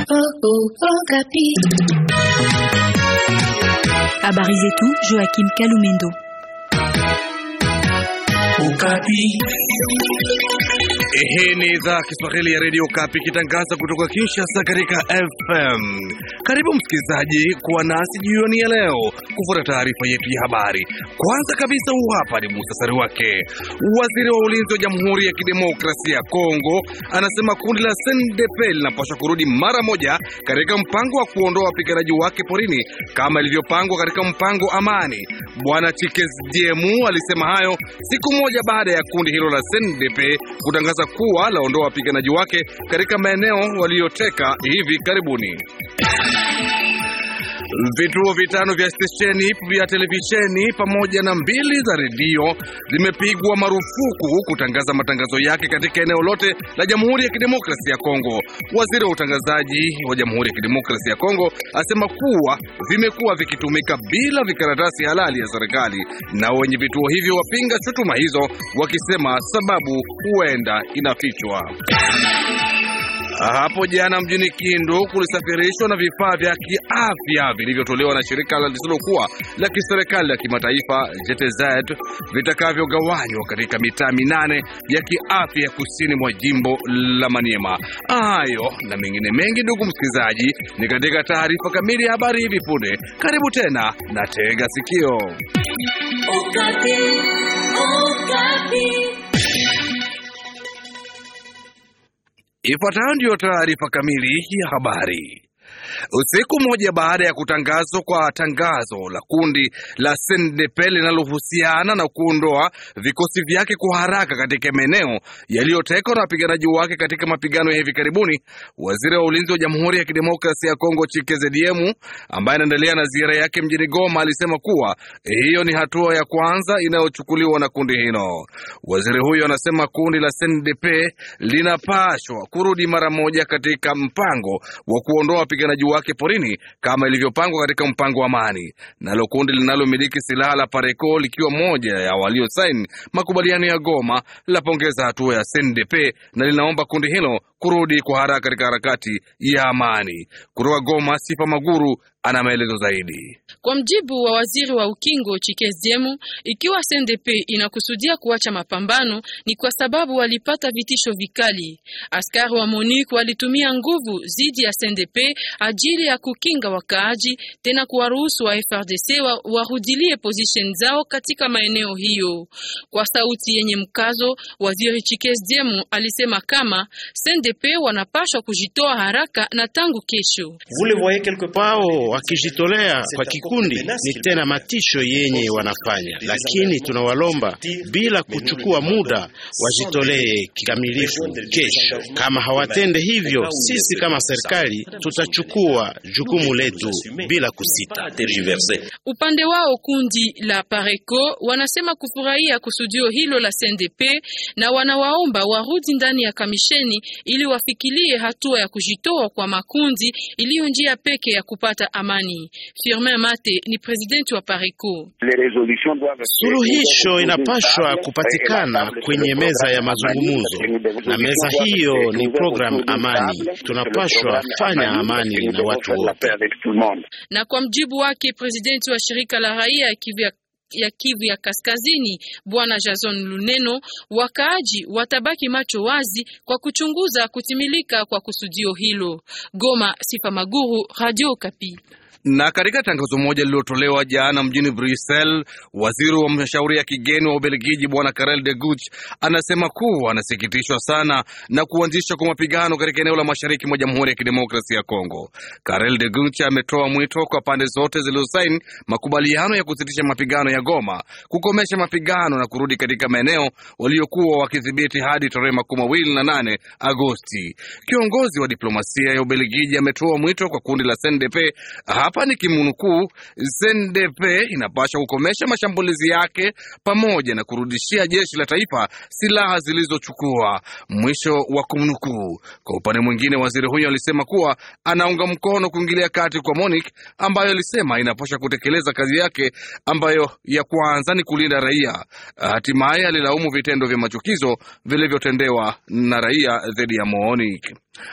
Habari zetu Joachim Kalumendo. Hii ni idhaa Kiswahili ya redio Kapi ikitangaza kutoka Kinshasa katika FM. Karibu msikilizaji kuwa nasi jioni ya leo kufuata taarifa yetu ya habari. Kwanza kabisa, huu hapa ni muhtasari wake. Waziri wa ulinzi wa Jamhuri ya Kidemokrasia ya Kongo anasema kundi la SNDP linapaswa kurudi mara moja katika mpango wa kuondoa wapiganaji wake porini kama ilivyopangwa katika mpango amani. Bwana Chikediemu alisema hayo siku moja baada ya kundi hilo la SNDP kutangaza kuwa laondoa wapiganaji wake katika maeneo waliyoteka hivi karibuni. Vituo vitano vya stesheni vya televisheni pamoja na mbili za redio zimepigwa marufuku kutangaza matangazo yake katika eneo lote la Jamhuri ya Kidemokrasia ya Kongo. Waziri wa utangazaji wa Jamhuri ya Kidemokrasia ya Kongo asema kuwa vimekuwa vikitumika bila vikaratasi halali ya serikali, na wenye vituo hivyo wapinga shutuma hizo wakisema sababu huenda inafichwa. Hapo jana mjini Kindu kulisafirishwa na vifaa vya kiafya vilivyotolewa na shirika lisilokuwa la kiserikali la kimataifa JTZ vitakavyogawanywa katika mitaa minane ya kiafya kusini mwa jimbo la Maniema. Hayo na mengine mengi, ndugu msikilizaji, ni katika taarifa kamili ya habari hivi punde. Karibu tena na tega sikio. Okapi, Okapi. Ifuatayo ndiyo taarifa kamili ya habari. Usiku mmoja baada ya kutangazwa kwa tangazo la kundi la SNDP linalohusiana na kuondoa vikosi vyake kwa haraka katika maeneo yaliyotekwa na wapiganaji wake katika mapigano ya hivi karibuni, waziri wa ulinzi wa Jamhuri ya Kidemokrasia ya Kongo Chikeze ambaye anaendelea na ziara yake mjini Goma alisema kuwa hiyo ni hatua ya kwanza inayochukuliwa na kundi hilo. Waziri huyo anasema kundi la SNDP linapashwa kurudi mara moja katika mpango wa kuondoa wapiganaji wake porini kama ilivyopangwa katika mpango wa amani. Nalo kundi linalomiliki silaha la Pareco likiwa moja ya waliosaini makubaliano ya Goma lapongeza hatua ya SNDP na linaomba kundi hilo kurudi kwa haraka katika harakati ya amani. Kutoka Goma, Sifa Maguru ana maelezo zaidi. Kwa mjibu wa waziri wa ukingo Chikeziemu, ikiwa SNDP inakusudia kuacha mapambano ni kwa sababu walipata vitisho vikali. Askari wa MONUC walitumia nguvu zidi ya SNDP ajili ya kukinga wakaaji, tena kuwaruhusu wa FRDC wa, warudilie position zao katika maeneo hiyo. Kwa sauti yenye mkazo, waziri Chikeziemu alisema kama SNDP wanapashwa kujitoa haraka na tangu kesho wao wakijitolea kwa kikundi ni tena matisho yenye wanafanya, lakini tunawalomba bila kuchukua muda wajitolee kikamilifu kesho. Kama hawatende hivyo, sisi kama serikali tutachukua jukumu letu bila kusita. Upande wao kundi la Pareco wanasema kufurahia kusudio hilo la CNDP na wanawaomba warudi ndani ya kamisheni ili wafikirie hatua ya kujitoa kwa makundi iliyo njia peke ya kupata amani. Firmin Mate ni presidenti wa Pareco. Suluhisho inapashwa kupatikana kwenye meza ya mazungumzo, na meza hiyo ni programu amani. Tunapashwa fanya amani na watu wote. Na kwa mjibu wake presidenti wa shirika la raia ya Kivu ya Kivu ya Kaskazini Bwana Jason Luneno, wakaaji watabaki macho wazi kwa kuchunguza kutimilika kwa kusudio hilo. Goma, Sifa Maguru, Radio Kapi. Na katika tangazo moja lililotolewa jana mjini Brussels, waziri wa mashauri ya kigeni wa Ubelgiji bwana Karel de Gucht anasema kuwa anasikitishwa sana na kuanzishwa kwa mapigano katika eneo la mashariki mwa Jamhuri ya Kidemokrasia ya Kongo. Karel de Gucht ametoa mwito kwa pande zote zilizosaini makubaliano ya kusitisha mapigano ya Goma, kukomesha mapigano na kurudi katika maeneo waliokuwa wakidhibiti hadi tarehe makumi mawili na nane Agosti. Kiongozi wa diplomasia ya Ubelgiji ametoa mwito kwa kundi la CNDP hapa ni kimnukuu, CNDP inapaswa kukomesha mashambulizi yake pamoja na kurudishia jeshi la taifa silaha zilizochukua, mwisho wa kumnukuu. Kwa upande mwingine, waziri huyo alisema kuwa anaunga mkono kuingilia kati kwa MONUC ambayo alisema inapaswa kutekeleza kazi yake ambayo ya kwanza ni kulinda raia. Hatimaye alilaumu vitendo vya machukizo vilivyotendewa na raia dhidi ya MONUC.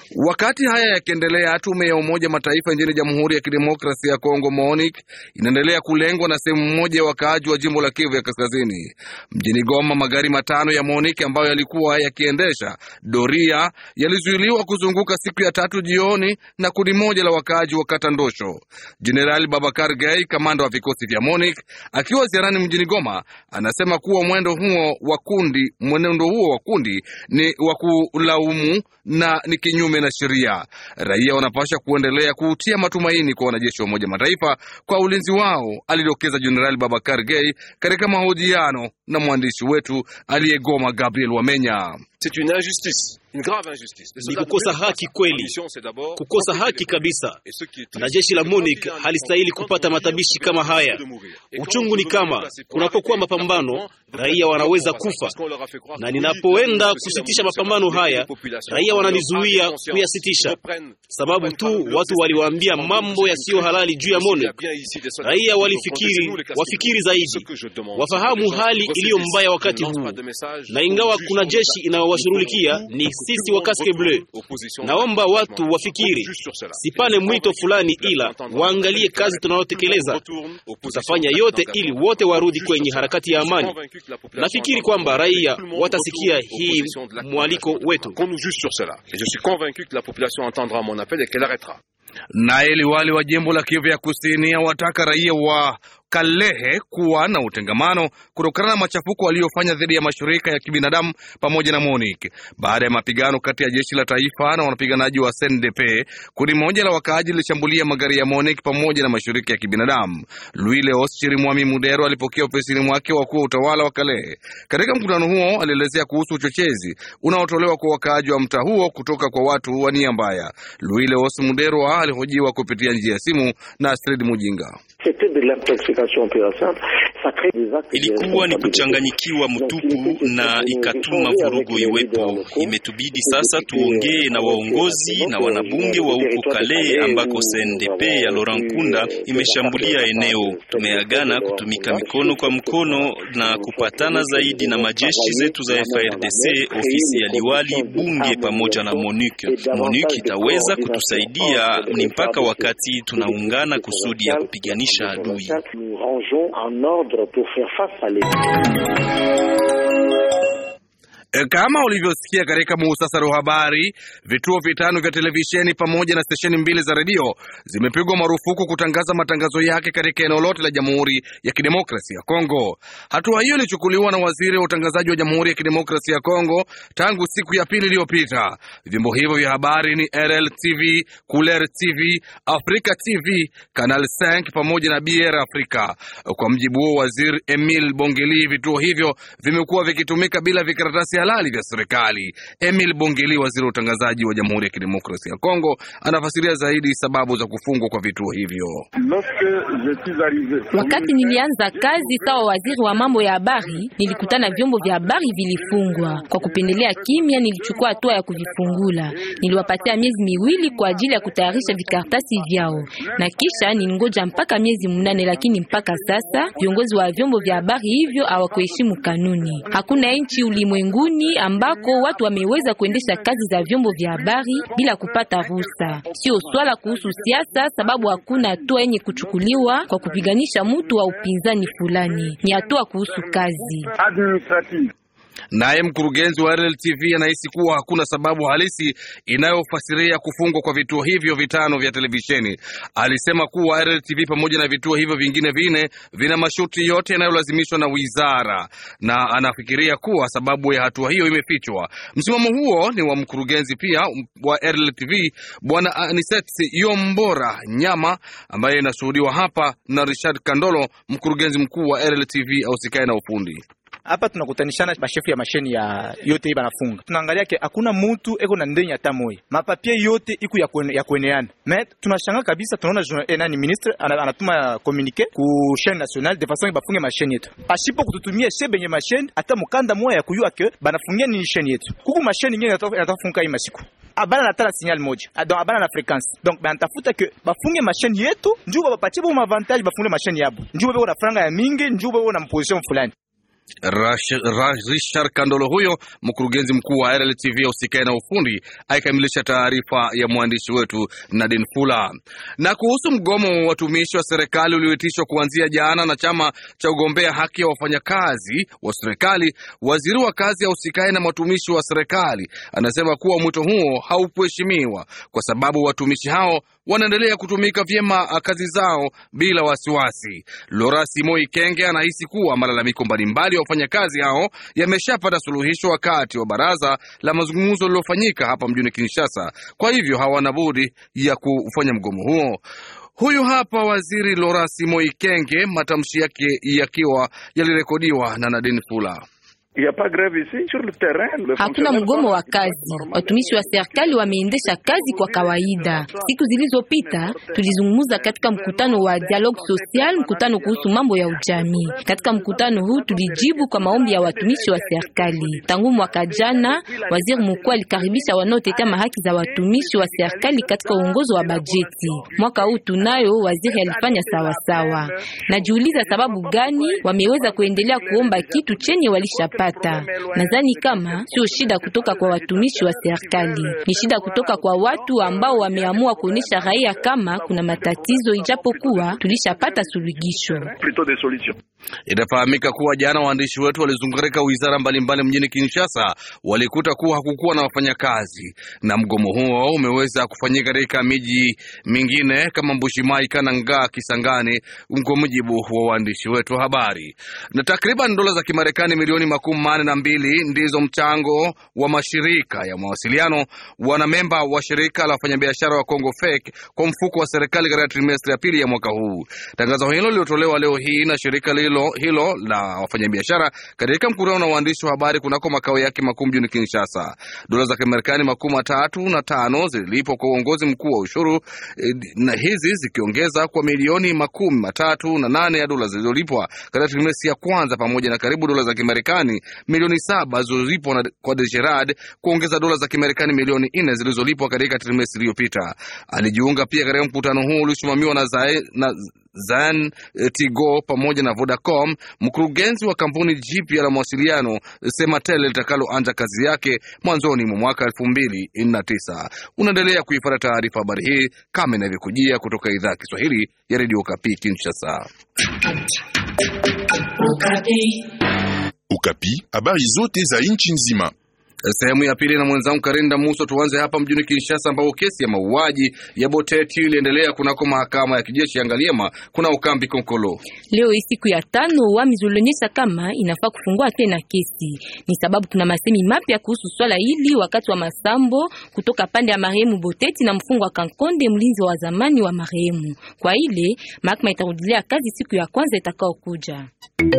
Wakati haya yakiendelea, tume ya Umoja Mataifa nchini Jamhuri ya Kidemokrasia ya Kongo MONUC inaendelea kulengwa na sehemu moja ya wakaaji wa jimbo la Kivu ya Kaskazini. Mjini Goma, magari matano ya MONUC ambayo yalikuwa yakiendesha doria yalizuiliwa kuzunguka siku ya tatu jioni na kundi moja la wakaaji wa kata Ndosho. Jenerali Babakar Gay, kamanda wa vikosi vya MONUC, akiwa ziarani mjini Goma, anasema kuwa mwendo huo wa kundi mwenendo huo wa kundi ni wa kulaumu na ni kinyume na sheria. Raia wanapasha kuendelea kuutia matumaini kwa wanajeshi wa Umoja Mataifa kwa ulinzi wao, alidokeza Jenerali Babakar Gay katika mahojiano na mwandishi wetu aliyegoma Gabriel Wamenya. Ni kukosa haki kweli, kukosa haki kabisa, na jeshi la MONUC halistahili kupata matabishi kama haya. Uchungu ni kama kunapokuwa mapambano, raia wanaweza kufa, na ninapoenda kusitisha mapambano haya, raia wananizuia kuyasitisha, sababu tu watu waliwaambia mambo yasiyo halali juu ya MONUC. Raia walifikiri, wafikiri zaidi, wafahamu hali iliyo mbaya wakati huu, na ingawa kuna jeshi inayowashughulikia ni sisi wa Casque Bleu. Naomba watu wafikiri, sipane mwito fulani, ila waangalie kazi tunayotekeleza. Tutafanya yote ili wote warudi kwenye harakati ya amani. Nafikiri kwamba raia watasikia hii mwaliko wetu. Naye liwali wa jimbo la Kivu ya Kusini awataka raia wa Kalehe kuwa na utengamano kutokana na machafuko waliofanya dhidi ya mashirika ya kibinadamu pamoja na MONUC baada ya mapigano kati ya jeshi la taifa na wanapiganaji wa CNDP. Kundi moja la wakaaji lilishambulia magari ya MONUC pamoja na mashirika ya kibinadamu. Louis Leos Chirimwami Mudero alipokea ofisini mwake wakuu wa utawala wa Kalehe. Katika mkutano huo, alielezea kuhusu uchochezi unaotolewa kwa wakaaji wa mtaa huo kutoka kwa watu wa nia mbaya. Louis Leos Mudero alihojiwa kupitia njia ya simu na Astrid Mujinga. Ilikuwa ni kuchanganyikiwa mtupu na ikatuma vurugu iwepo. Imetubidi sasa tuongee na waongozi na wanabunge wa huko Kale ambako CNDP ya Laurent Nkunda imeshambulia eneo. Tumeagana kutumika mikono kwa mkono na kupatana zaidi na majeshi zetu za FARDC, ofisi ya liwali, bunge pamoja na MONUC. MONUC itaweza kutusaidia ni mpaka wakati tunaungana kusudi ya kupiganisha adui. Kama ulivyosikia katika muhtasari wa habari, vituo vitano vya televisheni pamoja na stesheni mbili za redio zimepigwa marufuku kutangaza matangazo yake katika eneo lote la Jamhuri ya Kidemokrasia ya Kongo. Hatua hiyo ilichukuliwa na waziri wa utangazaji wa Jamhuri ya Kidemokrasia ya Kongo tangu siku ya pili iliyopita. Vyombo hivyo vya habari ni RL TV, Couleur TV, Africa TV, Canal 5 pamoja na BR Africa. Kwa mjibu wa waziri Emil Bongeli, vituo hivyo vimekuwa vikitumika bila vikaratasi halali vya serikali. Emil Bongeli, waziri wa utangazaji wa Jamhuri ya Kidemokrasia ya Kongo, anafasiria zaidi sababu za kufungwa kwa vituo hivyo. Wakati nilianza kazi sawa waziri wa mambo ya habari, nilikutana vyombo vya habari vilifungwa. Kwa kupendelea kimya, nilichukua hatua ya kuvifungula. Niliwapatia miezi miwili kwa ajili ya kutayarisha vikaratasi vyao, na kisha nilingoja mpaka miezi mnane, lakini mpaka sasa viongozi wa vyombo vya habari hivyo hawakuheshimu kanuni. Hakuna nchi ulimwenguni ambako watu wameweza kuendesha kazi za vyombo vya habari bila kupata ruhusa. Sio swala kuhusu siasa, sababu hakuna hatua yenye kuchukuliwa kwa kupiganisha mtu wa upinzani fulani. Ni hatua kuhusu kazi. Naye mkurugenzi wa RLTV anahisi kuwa hakuna sababu halisi inayofasiria kufungwa kwa vituo hivyo vitano vya televisheni. Alisema kuwa RLTV pamoja na vituo hivyo vingine vine vina masharti yote yanayolazimishwa na wizara, na anafikiria kuwa sababu ya hatua hiyo imefichwa. Msimamo huo ni wa mkurugenzi pia wa RLTV Bwana Aniset Yombora Nyama, ambaye inashuhudiwa hapa na Richard Kandolo, mkurugenzi mkuu wa RLTV ausikae na ufundi hapa tunakutanishana bashefu ya masheni ya yote hii banafunga, tunaangalia ke hakuna mutu eko na ndeni hata moya, mapapie yote iku ya, kwen, ya kweneana. Me tunashanga kabisa, tunaona eh, nani ministre anatuma communique ku chaîne nationale de façon bafunge masheni yetu, ashipo kututumia she benye masheni hata mukanda moya ya kuyua ke banafungia nini sheni yetu. Kuku masheni nyingine yanatafunga hii masiku abana na tala signal moja donc abana na fréquence donc banatafuta ke bafunge masheni yetu njuu bapatie bo avantage bafunge masheni yabo njuu beko na franga ya mingi njuu beko na position fulani Richard Kandolo huyo mkurugenzi mkuu wa RLTV ya usikae na ufundi aikamilisha taarifa ya mwandishi wetu Nadine Fula. Na kuhusu mgomo wa watumishi wa serikali ulioitishwa kuanzia jana na chama cha ugombea haki ya wafanyakazi wa serikali, waziri wa kazi ya usikae na watumishi wa serikali anasema kuwa mwito huo haukuheshimiwa kwa sababu watumishi hao wanaendelea kutumika vyema kazi zao bila wasiwasi. Lora Simoi Kenge anahisi kuwa malalamiko mbalimbali ya wafanyakazi hao yameshapata suluhisho wakati wa baraza la mazungumzo lililofanyika hapa mjini Kinshasa. Kwa hivyo hawana budi ya kufanya mgomo huo. Huyu hapa waziri Lora Simoi Kenge, matamshi yake yakiwa yalirekodiwa na Nadine Fula. Hakuna mgomo wa kazi. Watumishi wa serikali wameendesha kazi kwa kawaida. Siku zilizopita tulizungumza katika mkutano wa dialogue social, mkutano kuhusu mambo ya ujamii. Katika mkutano huu tulijibu kwa maombi ya watumishi wa serikali. Tangu mwaka jana, waziri mkuu alikaribisha wanaotetea haki za watumishi wa serikali katika uongozi wa bajeti. Mwaka huu tunayo waziri alifanya sawasawa. Najiuliza sababu gani wameweza kuendelea kuomba kitu chenye walishapata. Nadhani kama sio shida kutoka kwa watumishi wa serikali, ni shida kutoka kwa watu ambao wameamua kuonesha raia kama kuna matatizo, ijapokuwa tulishapata suluhisho. Inafahamika kuwa jana waandishi wetu walizunguka katika wizara mbalimbali mjini Kinshasa, walikuta kuwa hakukuwa na wafanyakazi, na mgomo huo umeweza kufanyika katika miji mingine kama Mbushimai, Kananga, Kisangani, kwa mujibu wa waandishi wetu wa habari. Na takriban dola za Kimarekani milioni makumi manne na mbili ndizo mchango wa mashirika ya mawasiliano wanamemba wa shirika la wafanyabiashara wa Congo FEC kwa mfuko wa serikali katika trimestri ya pili ya mwaka huu. Tangazo hilo liliotolewa leo hii na shirika hilo, hilo la wafanyabiashara katika mkutano na waandishi wa habari kunako makao yake makuu mjini Kinshasa. Dola za Kimarekani makumi matatu na tano zililipwa kwa uongozi mkuu wa ushuru eh, na hizi zikiongeza kwa milioni makumi matatu na nane ya dola zilizolipwa katika trimestri ya kwanza pamoja na karibu dola za Kimarekani milioni saba zilizolipwa kwa Degerad kuongeza dola za Kimarekani milioni nne zilizolipwa katika trimestri iliyopita. Alijiunga pia katika mkutano huo uliosimamiwa na, Zae, na Zan Tigo pamoja na Vodacom. Mkurugenzi wa kampuni jipya la mawasiliano Sematel litakaloanza kazi yake mwanzoni mwa mwaka elfu mbili na tisa. Unaendelea kuifuata taarifa habari hii kama inavyokujia kutoka idhaa ya Kiswahili ya redio Kapi Kinshasa. Ukapi, habari zote za nchi nzima. Sehemu ya pili na mwenzangu Karinda Muso. Tuanze hapa mjini Kinshasa, ambapo kesi ya mauaji ya Boteti iliendelea kunako mahakama ya kijeshi ya Ngaliema kuna ukambi Konkolo. Leo hii siku ya tano, uamuzi ulionyesha kama inafaa kufungua tena kesi. Ni sababu kuna masemi mapya kuhusu swala hili wakati wa masambo kutoka pande ya marehemu Boteti na mfungwa wa Kankonde, mlinzi wa zamani wa marehemu. Kwa ile mahakama itarudilia kazi siku ya kwanza itakaokuja.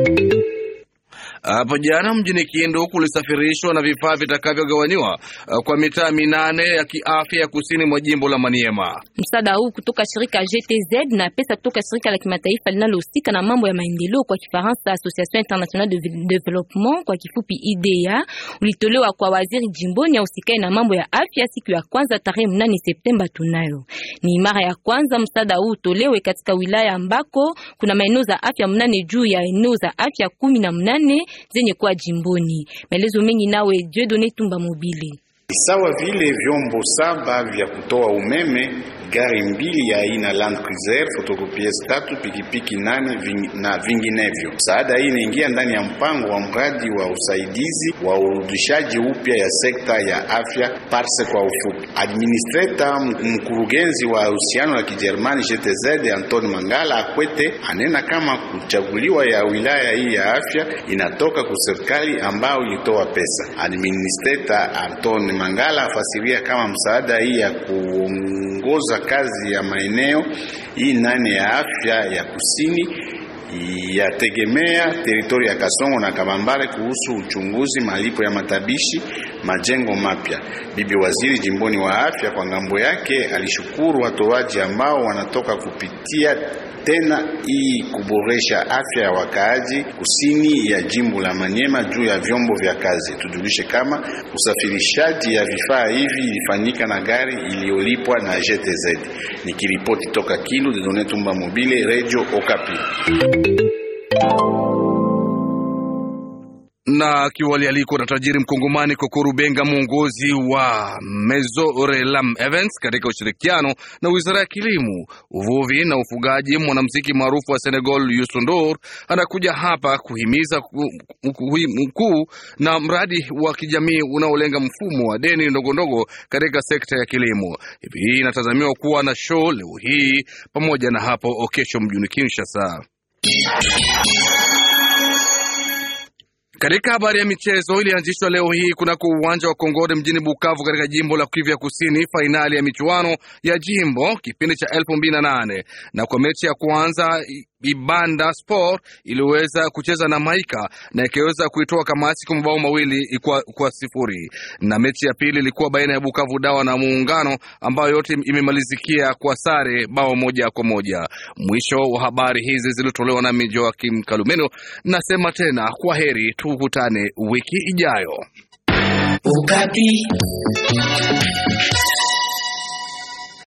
Hapo jana mjini Kindu kulisafirishwa na vifaa vitakavyogawaniwa kwa mitaa minane ya kiafya ya kusini mwa jimbo la Maniema. Msaada huu kutoka shirika GTZ na pesa kutoka shirika la kimataifa linalohusika na mambo ya maendeleo kwa Kifaransa, Association Internationale de Development kwa kifupi IDEA, ulitolewa kwa waziri jimboni ya usikae na mambo ya afya siku ya kwanza tarehe mnane Septemba. Tunayo ni mara ya kwanza msaada huu utolewe katika wilaya ambako kuna maeneo za afya mnane juu ya eneo za afya kumi na mnane zenye kuwa jimboni. Maelezo mengi nawe Dieudonne Tumba Mobile. Sawa vile vyombo saba vya kutoa umeme, gari mbili ya aina Land Cruiser, fotokopies tatu, pikipiki nane ving, na vinginevyo. Msaada hii inaingia ndani ya mpango wa mradi wa usaidizi wa urudishaji upya ya sekta ya afya parse kwa ufupi. Administrator mkurugenzi wa uhusiano la Kijerumani GTZ Anton Mangala Akwete anena kama kuchaguliwa ya wilaya hii ya afya inatoka kwa serikali ambayo ilitoa pesa. Administrator Anton Mangala afasiria kama msaada hii ya kuongoza kazi ya maeneo hii nane ya afya ya kusini yategemea teritori ya Kasongo na Kabambare kuhusu uchunguzi, malipo ya matabishi, majengo mapya. Bibi waziri jimboni wa afya kwa ngambo yake alishukuru watoaji ambao wanatoka kupitia tena hii kuboresha afya ya wakaaji kusini ya jimbo la Manyema juu ya vyombo vya kazi. Tujulishe kama usafirishaji ya vifaa hivi ilifanyika na gari iliyolipwa na GTZ. Nikiripoti toka Kindu, Didone Tumba Mobile, Radio Okapi. na akiwa alialikwa na tajiri mkongomani Kokuru Benga, mwongozi wa Mezorelam Events katika ushirikiano na wizara ya kilimo, uvuvi na ufugaji. Mwanamuziki maarufu wa Senegal Youssou N'Dour anakuja hapa kuhimiza mkuu na mradi wa kijamii unaolenga mfumo wa deni ndogondogo katika sekta ya kilimo. Hivi hii inatazamiwa kuwa na show leo hii pamoja na hapo kesho mjini Kinshasa. Katika habari ya michezo, ilianzishwa leo hii kunako uwanja wa Kongode mjini Bukavu katika jimbo la Kivu ya Kusini, fainali ya michuano ya jimbo kipindi cha elfu mbili na nane na kwa mechi ya kwanza Ibanda Sport iliweza kucheza na Maika na ikaweza kuitoa Kamasi kwa mabao mawili kwa, kwa sifuri, na mechi ya pili ilikuwa baina ya Bukavu Dawa na Muungano ambayo yote imemalizikia kwa sare bao moja kwa moja. Mwisho wa habari hizi zilitolewa na Joakim Kalumeno. Nasema tena kwa heri, tukutane wiki ijayo. Ukati.